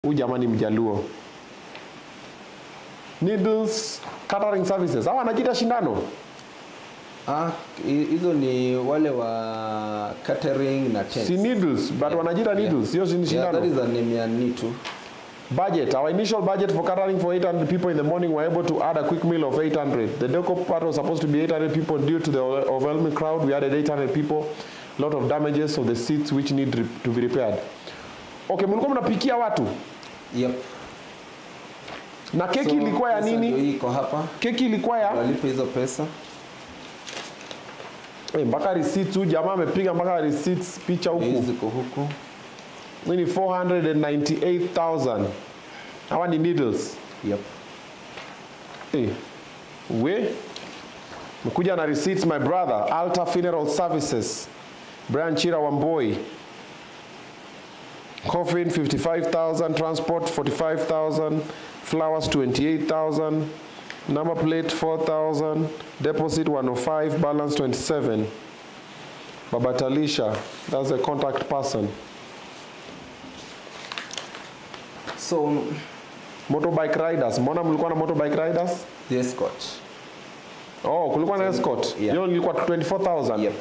Huyu jamani mjaluo. Needles catering services. Hawa wanajiita shindano. Ah, hi- hizo ni wale wa catering na tents. Si needles, but wanajiita needles. Sio si Yeah, that shindano. is the name ya Nitu. Budget. Our initial budget for catering for 800 people in the morning were able to add a quick meal of 800. The deco part was supposed to be 800 people due to the overwhelming crowd. We added 800 people. A lot of damages of the seats which need re- to be repaired. Okay, mlikuwa mnapikia watu Yep. na keki So, ilikuwa ya pesa ndio nini? hii iko hapa. Keki ilikuwa ya Walipe hizo pesa. eh, mpaka receipts. Huyu jamaa amepiga mpaka receipts picha Hizi huku. ziko huku. Hii ni 498,000. Hawa ni needles. Yep. Eh, we mekuja na receipts my brother altar funeral services brian chira wamboi coffin 55000 transport 45000 flowers 28000 number plate 4000 deposit 105 balance 27 babatalisha that's the contact person So motorbike riders mbona mlikuwa na motorbike riders the escort. oh kulikuwa na escort yeah. hiyo ilikuwa 24000 Yep.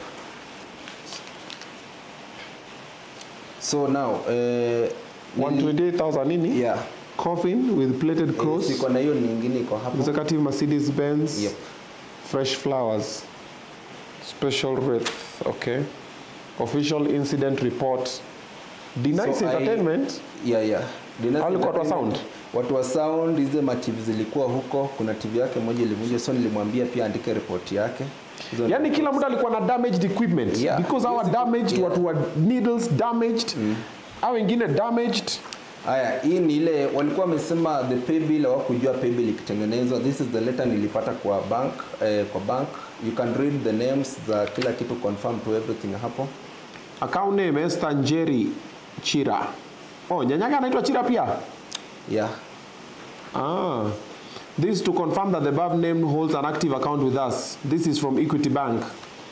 So now uh, 128,000 nini? yeah. Coffin with plated cross. Siko na hiyo nyingine iko hapo. Executive Mercedes Benz. Yep. Fresh flowers. Special wreath. Okay. Official incident report. Denice So I- entertainment. Yeah, yeah. Dinner Hao walikuwa watu wa entertainment. sound? Watu wa sound hizo ma TV zilikuwa huko. Kuna TV yake moja ilivunja, so nilimwambia pia andike report yake. Hizo Yani kila mtu alikuwa na damaged equipment Yeah. because our Yes, damaged yeah. watu wa needles damaged. Hao wengine damaged. Haya, hii ni ile walikuwa wamesema the pay bill hawakujua pay bill ikitengenezwa. This is the letter nilipata kwa bank eh, kwa bank. You can read the names za kila kitu confirm to everything hapo. Account name Esther Njeri Chira. Oh, nyanyaka anaitwa Chira pia. Yeah. Ah, this to confirm that the above name holds an active account with us. This is from Equity Bank.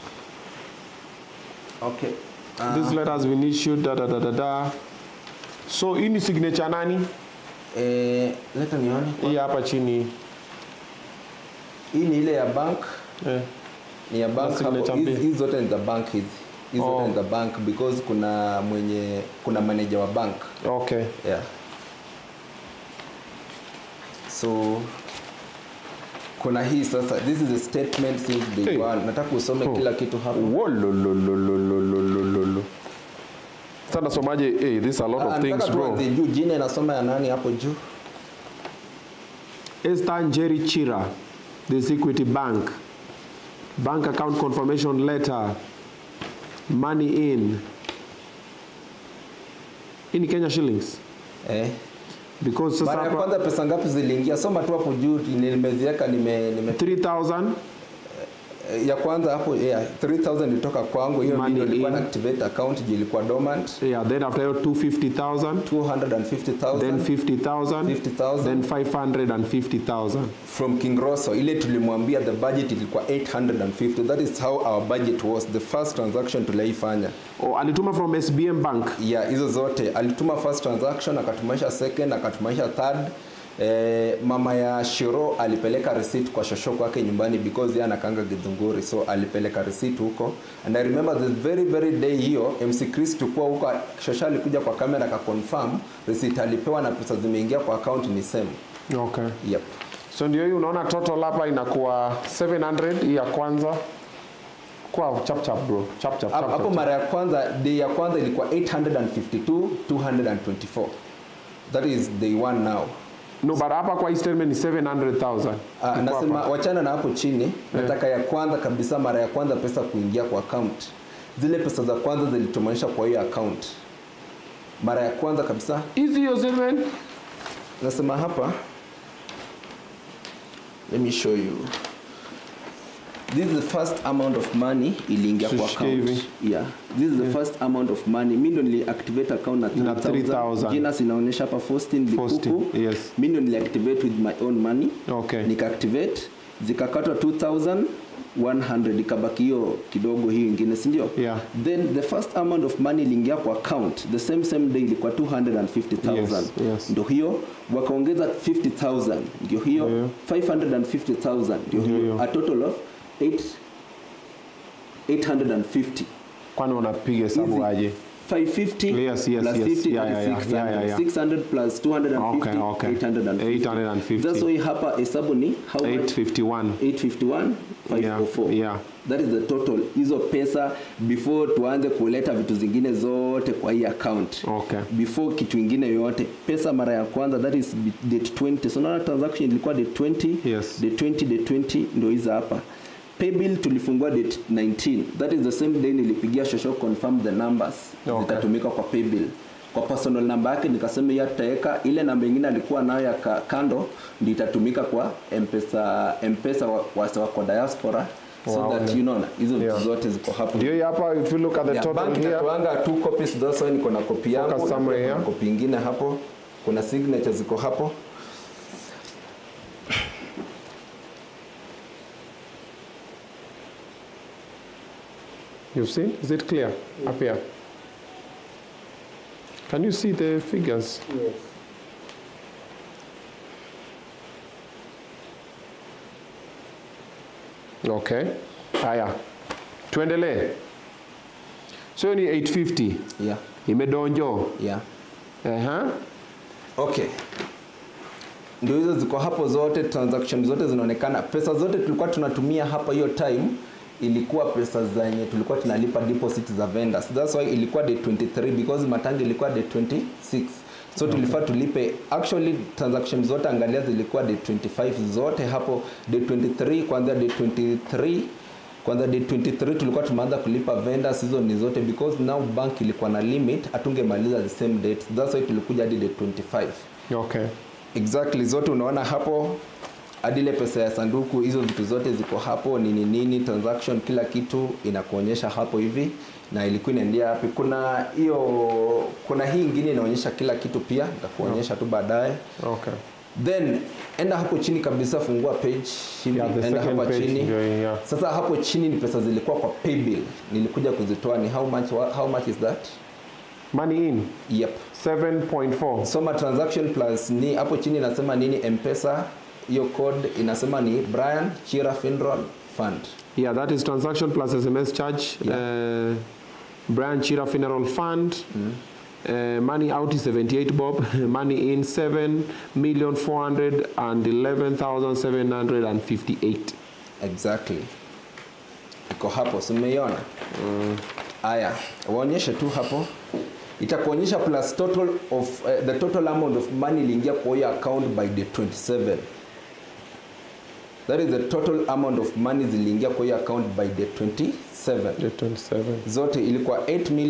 Okay. This letter has been issued. Da, da, da, da, da. So hii ni signature nani? Eh, leta nione. Hii hapa chini. Hii ni ile ya bank. Eh. Ni ya bank signature hapo. Hizi mbili. hizi zote ni za bank hizi. Hizi Oh. zote ni za bank because kuna mwenye kuna manager wa bank. Okay. Yeah. So kuna hii sasa this is a statement since day Hey. one. Nataka usome Oh. kila kitu hapo. Wololololololololo. Sasa nasomaje? Hey, this is a lot Ah, of things nataka bro. tuanze juu jina inasoma ya nani hapo juu? Esther Njeri Chira, this Equity Bank. Bank account confirmation letter. Money in. Hii ni Kenya shillings. Eh. Because sasa Mara ya hapa kwanza pesa ngapi ziliingia? Soma tu hapo juu nimeziweka nime, nime 3000 ya kwanza hapo yeah, 3000 ilitoka kwangu hiyo Money ndio nilikuwa in. na activate account juu ilikuwa dormant yeah then after hiyo 250000 250,000 then 50000 50,000. then 550000 from King Rosso ile tulimwambia the budget ilikuwa 850 that is how our budget was the first transaction tuliifanya oh, alituma from SBM bank yeah hizo zote alituma first transaction akatumaisha second akatumaisha third Eh, mama ya Shiro alipeleka receipt kwa shosho kwake nyumbani because yeye anakanga Githunguri so alipeleka receipt huko and I remember the very very day hiyo MC Chris tukua huko shosho alikuja kwa kamera akaconfirm receipt alipewa na pesa zimeingia kwa account ni same okay yep so ndio hii unaona total hapa inakuwa 700 hii ya kwanza kwa chap chap bro chap chap Hapo chap, hapo chap. mara ya kwanza day ya kwanza ilikuwa 852 224 that is day one now no but hapa kwa hii statement ni 700000 Ah, Iko nasema hapa. wachana na hapo chini nataka ya kwanza kabisa mara ya kwanza pesa kuingia kwa account zile pesa za kwanza zilitumanisha kwa hiyo account mara ya kwanza kabisa hizi hiyo statement nasema hapa let me show you this is the first amount of money iliingia kwa Tushike account hivi. yeah this is the first amount of money mimi ndo nili activate account na Na 3,000. jina zinaonyesha hapa Faustin Faustin, Bikuku yes. mimi ndo nili activate with my own money Okay. nika activate zikakatwa 2100 ikabaki hiyo kidogo hiyo ingine si ndio Yeah. then the first amount of money iliingia kwa account the same same day ilikuwa 250000 Yes, yes. ndio hiyo wakaongeza 50000 ndio hiyo Yeah. 550000 ndio Ndio hiyo hiyo. a total of 8 850 kwani unapiga hesabu Easy. aje 550 Yes, yes, plus yes. 50 Yeah, yeah, yeah. 600. Yeah, yeah, yeah. 600 plus 250 Okay, okay. 850 850. that's why hapa hesabu ni how much 851 851 Yeah, 504 yeah. that is the total hizo pesa before tuanze kuleta vitu zingine zote kwa hii account Okay. before kitu ingine yoyote pesa mara ya kwanza that is date 20 so naona transaction ilikuwa date 20 Yes. date 20 date 20 ndio hizo hapa paybill tulifungua date 19 that is the same day nilipigia shosho confirm the numbers Okay. zitatumika kwa paybill kwa personal namba yake nikasema hiyo tutaweka ile namba ingine alikuwa nayo ya ka- kando ndio itatumika kwa mpesa mpesa wa, wa, wa kwa diaspora so Wow. that you know hizo vitu Yeah. zote ziko hapo ndio hii hapa if you look at the Yeah, total bank here inatoanga two copies that's why niko na copy yangu Focus na somewhere pia kuna here. copy ingine hapo kuna signature ziko hapo you've seen is it clear up here can you see the figures Yes. okay haya tuendelee so ni 850 yeah imedonjo yeah Aha. okay ndio hizo ziko hapo zote transaction zote zinaonekana pesa zote tulikuwa tunatumia hapa hiyo time ilikuwa pesa zenye tulikuwa tunalipa deposit za vendors that's why ilikuwa day 23 because matangi ilikuwa day 26 so tulifaa tulipe actually transaction zote angalia zilikuwa day 25 zote hapo day 23 kwanza day 23 kwanza day 23 tulikuwa tumeanza kulipa vendors hizo ni zote because now bank ilikuwa na limit hatungemaliza the same date that's why tulikuja hadi day 25 okay exactly zote unaona hapo hadi ile pesa ya sanduku hizo vitu zote ziko hapo nini nini transaction kila kitu inakuonyesha hapo hivi na ilikuwa inaendea wapi kuna hiyo kuna hii ingine inaonyesha kila kitu pia nitakuonyesha tu baadaye okay then enda hapo chini kabisa fungua page hivi Yeah, the enda second hapa page chini ndio hii, yeah. sasa hapo chini ni pesa zilikuwa kwa paybill nilikuja kuzitoa ni how much how much is that money in yep 7.4 soma transaction plus ni hapo chini inasema nini mpesa hiyo code inasema ni brian chira finron fund Yeah, that is transaction plus SMS charge. Uh, Brian Chira Funeral Fund. Uh, money out is 78 bob. money in 7 million 411,758. exactly iko hapo simeiona haya waonyeshe tu hapo itakuonyesha plus total of uh, the total amount of money iliingia kwa hiyo account by the 27 that is the total amount of money ziliingia kwa hiyo account by the 27 The 27. zote ilikuwa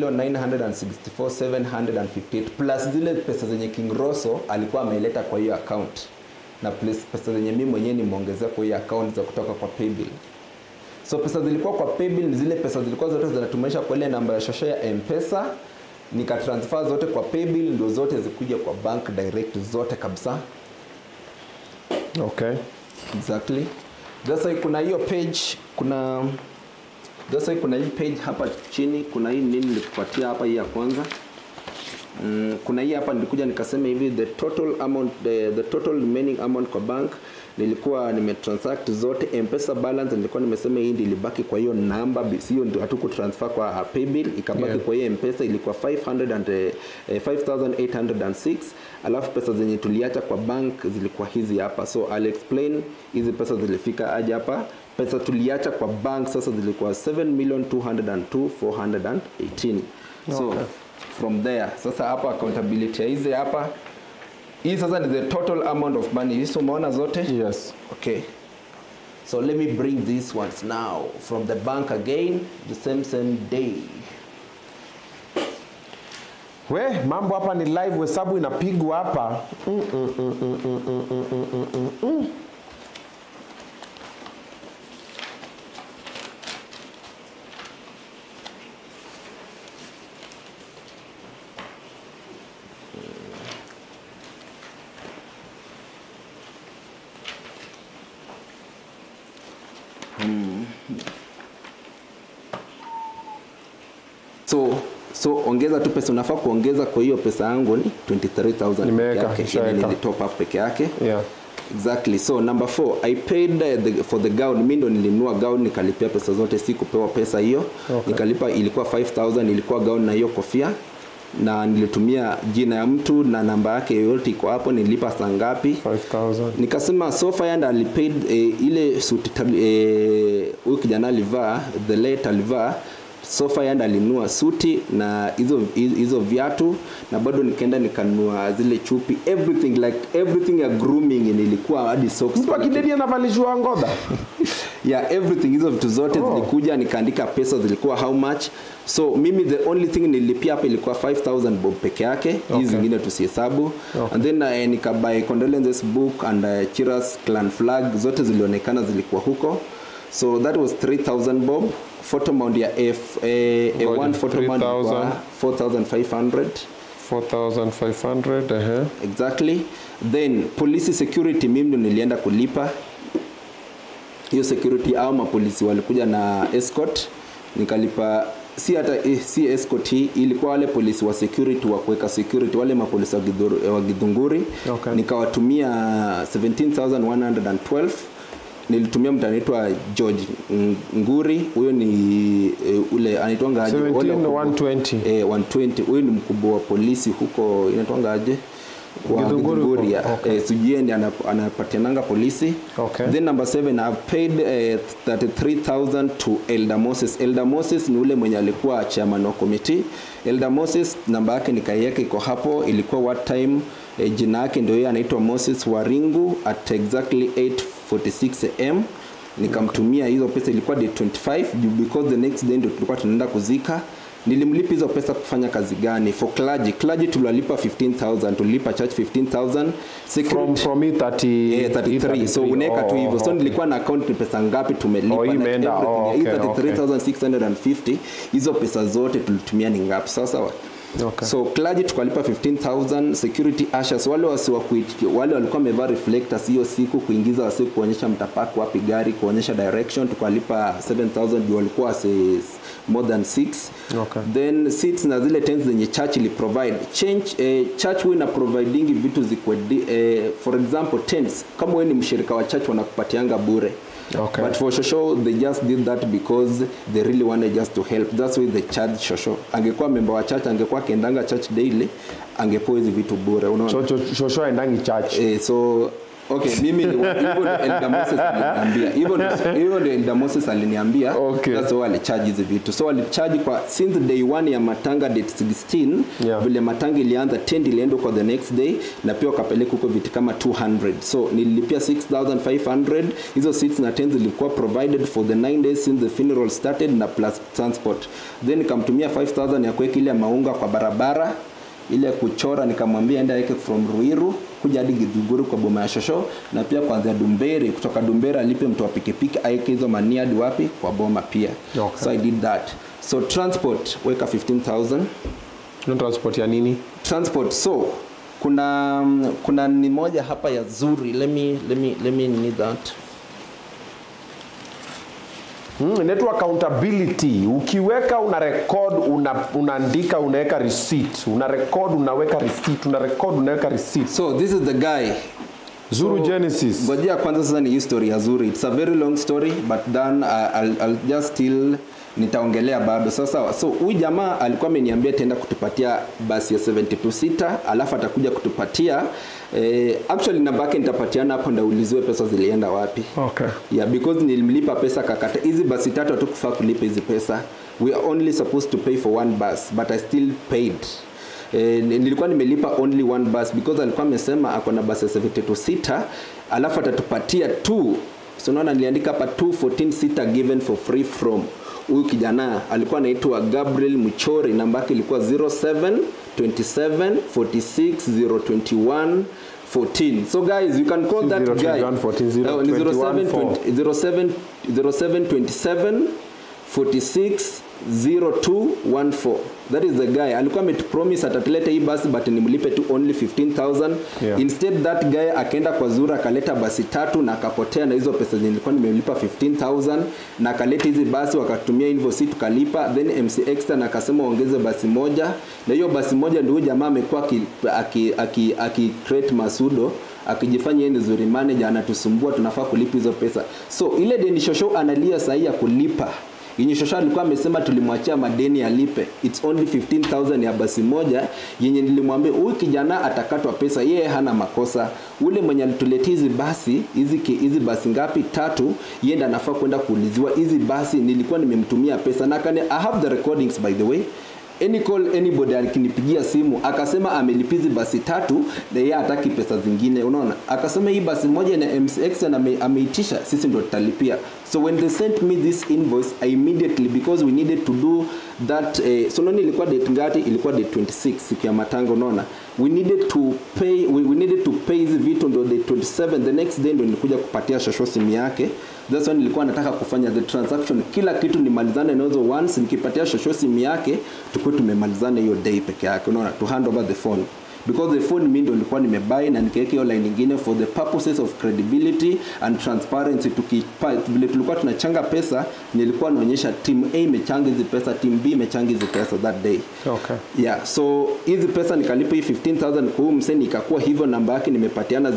8,964,758 plus zile pesa zenye King Rosso alikuwa ameleta kwa hiyo account na plus pesa zenye mimi mwenyewe nimeongezea kwa hiyo account za kutoka kwa paybill so pesa zilikuwa kwa paybill ni zile pesa zilikuwa zote zinatumisha kwa ile namba ya shosho ya mpesa nikatransfer zote kwa paybill ndio zote zikuja kwa bank direct zote kabisa Okay. exactly that's why kuna hiyo page kuna that's why kuna hii page hapa chini kuna hii nini nilikupatia hapa hii ya kwanza mm, kuna hii hapa nilikuja nikasema hivi the total amount the, the total remaining amount kwa bank nilikuwa nimetransact zote mpesa balance nilikuwa nimesema hii ndio ilibaki kwa hiyo namba sio ndio hatuku transfer kwa uh, paybill ikabaki Yeah. kwa hiyo mpesa ilikuwa 500 and, eh, eh, 5806 alafu pesa zenye tuliacha kwa bank zilikuwa hizi hapa so I'll explain hizi pesa zilifika aje hapa pesa tuliacha kwa bank sasa zilikuwa 7,202,418 so Okay. from there sasa hapa accountability ya hizi hapa hii sasa ni the total amount of money hizi umeona zote Yes. okay so let me bring these ones now from the bank again the same same day We, mambo hapa ni live, hesabu inapigwa hapa. Mm, mm, mm, mm, mm, mm, mm, mm, mm, mm. so ongeza tu pesa unafaa kuongeza kwa hiyo pesa yangu ni 23000 peke Nimeweka, yake nishaweka. ile nilitop up peke yake Yeah. exactly so number four i paid uh, the, for the gown mi ndo nilinunua gown nikalipia pesa zote si kupewa pesa hiyo Okay. nikalipa ilikuwa 5000 ilikuwa gown na hiyo kofia na nilitumia jina ya mtu na namba yake yoyote iko hapo nilipa saa ngapi 5000 nikasema so far and alipaid eh, ile suti tab- eh, huyu kijana alivaa the late alivaa so far and alinunua suti na hizo hizo viatu na bado nikaenda nikanunua zile chupi everything like everything ya grooming nilikuwa hadi socks mtu akidedi anavalishwa ngodha yeah everything hizo vitu zote Oh. zilikuja nikaandika pesa zilikuwa how much so mimi the only thing nilipia hapa ilikuwa 5000 bob peke yake hizi Okay. zingine tusihesabu Okay. and then uh, nikabuy condolences book and uh, chiras clan flag zote zilionekana zilikuwa huko so that was 3000 bob photo mount ya f eh, a Ngoja, one photo mount 3000. ilikuwa 4500 4500 ehe exactly then police security mimi ndo nilienda kulipa hiyo security au mapolisi walikuja na escort nikalipa si hata eh, si escort hii ilikuwa wale polisi wa security wa kuweka security wale mapolisi wa Githuru- wa Githunguri Okay. nikawatumia 17112 nilitumia mtu anaitwa George Ng- Nguri huyo ni e, ule anaitwanga aje? Wale 17 wakubwa. 120. Eh, 120 huyu ni mkubwa wa polisi huko inaitwanga aje Wa Githunguri huko. Githunguri, ya. Okay. Eh, sijui yeye ndiye anap- anapatiananga polisi Okay. then number 7 I've paid eh, 33000 to Elder Moses Elder Moses ni ule mwenye alikuwa chairman wa committee Elder Moses namba yake nikaiweka iko hapo ilikuwa what time eh, jina yake ndio yeye anaitwa Moses Waringu at exactly 8:46 am nikamtumia hizo pesa ilikuwa day 25 juu because the next day ndio tulikuwa tunaenda kuzika nilimlipa hizo pesa kufanya kazi gani for clergy clergy tuliwalipa 15000 tulilipa church 15000 security from from hii 30 Eh, 33 so unaweka tu hivyo so okay. nilikuwa na account ni pesa ngapi tumelipa Oh, hii like imeenda. everything. Oh, Hii okay, 33650 hizo pesa zote tulitumia ni ngapi sasa Okay. so clergy tukalipa 15000 security ushers wale wasiwa wale walikuwa wamevaa reflectors hiyo siku kuingiza wasi kuonyesha mtapaku wapi gari kuonyesha direction tukalipa 7000 juu walikuwa wasi more than 6 Okay. then seats na zile tents zenye church ili provide change eh, church huwa ina providing vitu zikwe di- eh, for example tents kama wewe ni mshirika wa church wanakupatianga bure Okay. but for shosho they just did that because they really wanted just to help that's why they charge shosho angekuwa member wa church angekuwa akiendanga church daily angepewa hizi vitu bure unaona Cho- shosho aendangi church eh, so okay mimi ni- hivyo ndio Elder Moses aliniambia hivyo ndio- hivyo ndio Elder Moses aliniambia Okay. that's why alicharge hizi vitu so alicharge kwa since day one ya matanga date 16 Yeah. vile matanga ilianza 10 ilienda kwa the next day na pia wakapeleka huko vitu kama 200 so nililipia 6500 hizo seats na 10 zilikuwa provided for the 9 days since the funeral started na plus transport then nikamtumia 5000 ya kuweka ile maunga kwa barabara ile kuchora nikamwambia enda aweke from Ruiru kuja hadi Githunguri kwa boma ya Shosho na pia kuanzia Dumberi kutoka Dumberi alipe mtu wa pikipiki aweke hizo mania hadi wapi kwa boma pia Okay. so I did that so transport weka 15000 no transport ya nini transport so kuna kuna ni moja hapa ya zuri let me let me let me need that Hmm, inaitwa accountability. Ukiweka una record una, unaandika unaweka receipt, una record unaweka receipt, una record unaweka receipt. so this is the guy Zuru So, Genesis. ngojea kwanza sasa ni history ya zuri it's a very long story but then uh, I'll, I'll just still nitaongelea bado sasa so huyu jamaa alikuwa ameniambia tenda kutupatia basi ya 72 sita alafu atakuja kutupatia eh, actually namba yake nitapatiana hapo ndauliziwe pesa zilienda wapi Okay. yeah because nilimlipa pesa kakata hizi basi tatu hatukufaa kulipa hizi pesa we are only supposed to pay for one bus but i still paid Eh, nilikuwa nimelipa only one bus because alikuwa amesema ako na bus ya 72 sita alafu atatupatia two so unaona niliandika hapa 214 sita given for free from huyu kijana alikuwa anaitwa Gabriel Mchori namba yake ilikuwa 07 27 46 021 14 so guys you can call Si that 021, guy 14, Oh, ni 021, 07 07 07 27 46 0214 that is the guy alikuwa ametupromise atatuleta hii basi but nimlipe tu only 15000 Yeah. instead that guy akaenda kwa zura akaleta basi tatu na akapotea na hizo pesa zenye nilikuwa nimelipa 15000 na akaleta hizi basi wakatumia invoice tukalipa then MC Extra akasema ongeze basi moja na hiyo basi moja ndio huyu jamaa amekuwa aki, aki, aki, aki create masudo akijifanya yeye ni zuri manager anatusumbua tunafaa kulipa hizo pesa so ile deni shosho analia sahi ya kulipa yenye shosho alikuwa amesema tulimwachia madeni alipe it's only 15000 ya basi moja yenye nilimwambia huyu kijana atakatwa pesa yeye hana makosa ule mwenye alituletea hizi basi hizi ki- hizi basi ngapi tatu yeye ndiye anafaa kwenda kuuliziwa hizi basi nilikuwa nimemtumia pesa na kane, I have the recordings by the way any call anybody akinipigia simu akasema amelipizi basi tatu na yeye hataki pesa zingine unaona akasema hii basi moja na MCX na ame, ameitisha sisi ndo tutalipia so when they sent me this invoice I immediately because we needed to do that eh, so nani ilikuwa date ngati ilikuwa date 26 siku ya matanga unaona we needed to pay we, we needed to pay hizi vitu ndo date 27 the next day ndo nilikuja kupatia shosho simu yake that's why nilikuwa nataka kufanya the transaction kila kitu nimalizane nazo once nikipatia shosho simu yake tukuwe tumemalizana hiyo day peke yake unaona to hand over the phone because the phone mimi ndo nilikuwa nimebuy na nikaweka hiyo line nyingine for the purposes of credibility and transparency tukipa vile tulikuwa tunachanga pesa nilikuwa naonyesha team A imechanga hizi pesa team B imechanga hizi pesa that day Okay. yeah so hizi pesa nikalipa hii 15000 kwa huyu msee ikakuwa hivyo namba yake nimepatiana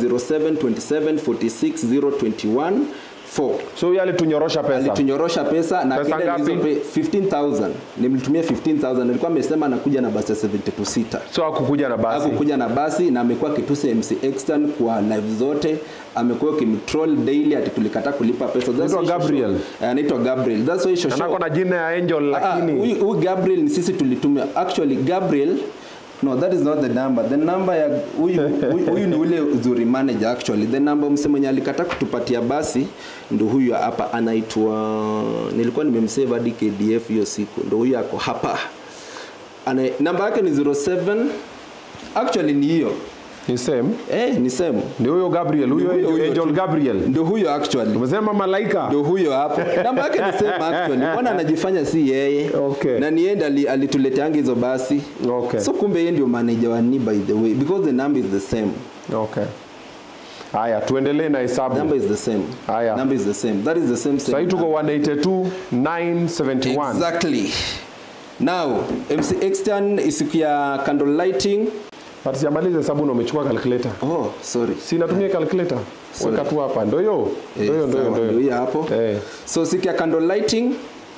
0727460214 So huyu alitunyorosha pesa. alitunyorosha pesa na Pesa akaenda ngapi? nizo pe- 15000 nimlitumia 15000 alikuwa amesema anakuja na basi ya 72 sita So hakukuja na basi. hakukuja na basi na amekuwa akitusi MC Extern kwa live zote amekuwa kimtroll daily ati tulikataa kulipa pesa That's Anaitwa why Shosho- Gabriel. Eh, anaitwa Gabriel that's why Shosho Anako na jina ya Angel Ah, lakini huyu huyu Gabriel ni sisi tulitumia actually Gabriel no that is not the number the number ya huyu huyu- huyu ni ule uzuri manager actually the number mse mwenye alikataa kutupatia basi ndo huyu hapa anaitwa nilikuwa nimemsave hadi KDF hiyo siku ndo huyu ako hapa ana namba yake ni 07 actually ni hiyo ni same. eh ni same Ndio huyo Gabriel, huyo Ndio huyo, Angel, huyo Angel tu. Gabriel. ndo huyo actually Umesema malaika. ndo huyo hapo namba yake ni same actually mbona anajifanya si yeye Okay. na ni yeye ndiye ali- alituleteanga hizo basi Okay. so kumbe yeye ndio manager wa ni by the way because the number is the same Okay. Haya, tuendelee na hesabu. number is the same Haya. number is the same that is the same Sasa same hii tuko 182 971. exactly now MC Extern siku ya candle lighting But sijamaliza hesabu na umechukua calculator. oh sorry Si natumia calculator. Sorry. Weka tu hapa. Ndio hiyo. Eh, Ndio hiyo, ndio hiyo, sawa, ndio ndio hiyo. hiyo hapo Eh. so siku ya candle lighting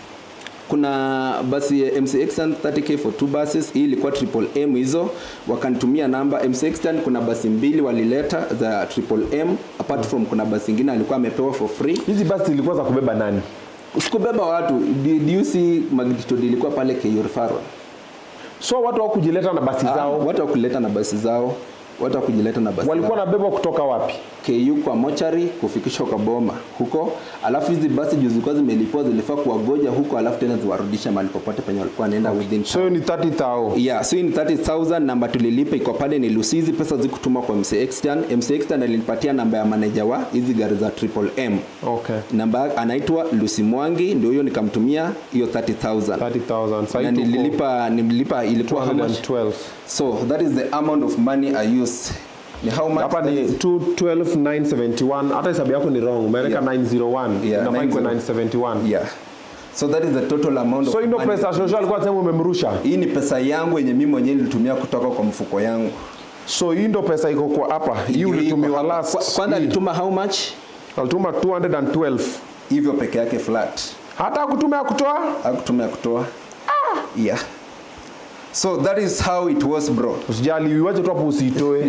kuna basi ya MCX 30k for two buses hii ilikuwa triple M hizo wakanitumia namba MCX kuna basi mbili walileta za triple M apart from kuna basi ingine alikuwa amepewa for free Hizi basi zilikuwa za kubeba nani? sikubeba watu do you see magnitude ilikuwa pale KU referral So watu hawakujileta na basi Ah, zao. watu wakuleta na basi zao watu wakujileta na basi Walikuwa zao. nabebwa kutoka wapi? KU kwa mochari kufikishwa kwa boma huko, alafu hizi basi juu zilikuwa zimelipwa zilifaa kuwagoja huko, alafu tena ziwarudishe mahali popote penye walikuwa wanaenda within So hiyo ni 30,000. Yeah, so hii ni 30,000 namba tulilipa iko pale ni Lucy. Hizi pesa zikutumwa kwa MC Extern. MC Extern alinipatia namba ya manager wa hizi gari za Triple M. Okay. Namba anaitwa Lucy Mwangi, ndio hiyo nikamtumia hiyo 30,000. 30,000. Sasa Na hii tuko nililipa nililipa ilikuwa how much? 212. So that is the amount of money I used. Ni how much? Hapa That ni is- 212,971. Hata hesabu yako ni wrong. Umeleka Yeah. 901. Yeah, Inafaa ikuwe 90. 971. Yeah. So that is the total amount So of hii ndio money. pesa Shosho alikuwa anasema umemrusha. Hii ni pesa yangu yenye mimi mwenyewe nilitumia kutoka kwa mfuko yangu. So hii ndio pesa iko kwa hapa. Hii Ndio ulitumiwa iko hapa. last. Kwa- Kwanza hii. alituma how much? Alituma 212. Hivyo peke yake flat. Hata kutumia kutoa? hakutumia kutoa yeah so that is how it was bro Usijali, uiwache tu hapo usiitoe.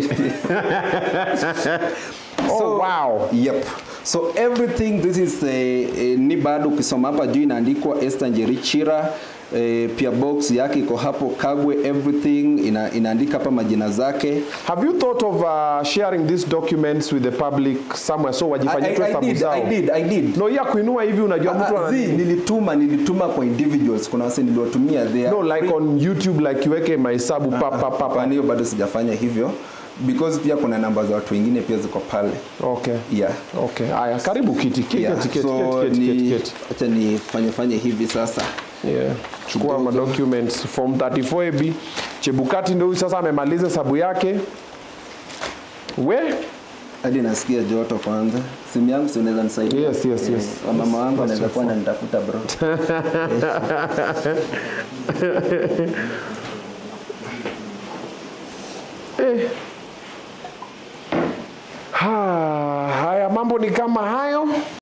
oh, So- wow. yep so everything this is uh, uh, ni bado ukisoma hapa juu inaandikwa Esther Njeri Chira eh, pia box yake iko hapo Kagwe everything ina, inaandika hapa majina zake Have you thought of uh, sharing these documents with the public somewhere so I, wajifanyie tu I, I hesabu did, zao? I did, I did. No, ya kuinua hivi unajua mtu Ah, ana zi, nilituma nilituma kwa individuals kuna wase niliwatumia there No, like on YouTube like iweke mahesabu pa pa pa pa. Hapana, hiyo bado sijafanya hivyo because pia kuna namba za watu wengine pia ziko pale Okay. yeah Okay. Haya, karibu kiti. Kiti, Yeah, kiti, kiti, so kiti, kiti, ni kiti. acha nifanye fanye hivi sasa Yeah. Chukua ma documents form 34AB. Chebukati ndio huyu sasa amemaliza hesabu yake. We? hadi nasikia joto kwanza simu yangu si unaweza nisaidia Yes, yes, yes. Eh, mama wangu anaweza kuwa ananitafuta bro Ha, haya mambo ni kama hayo.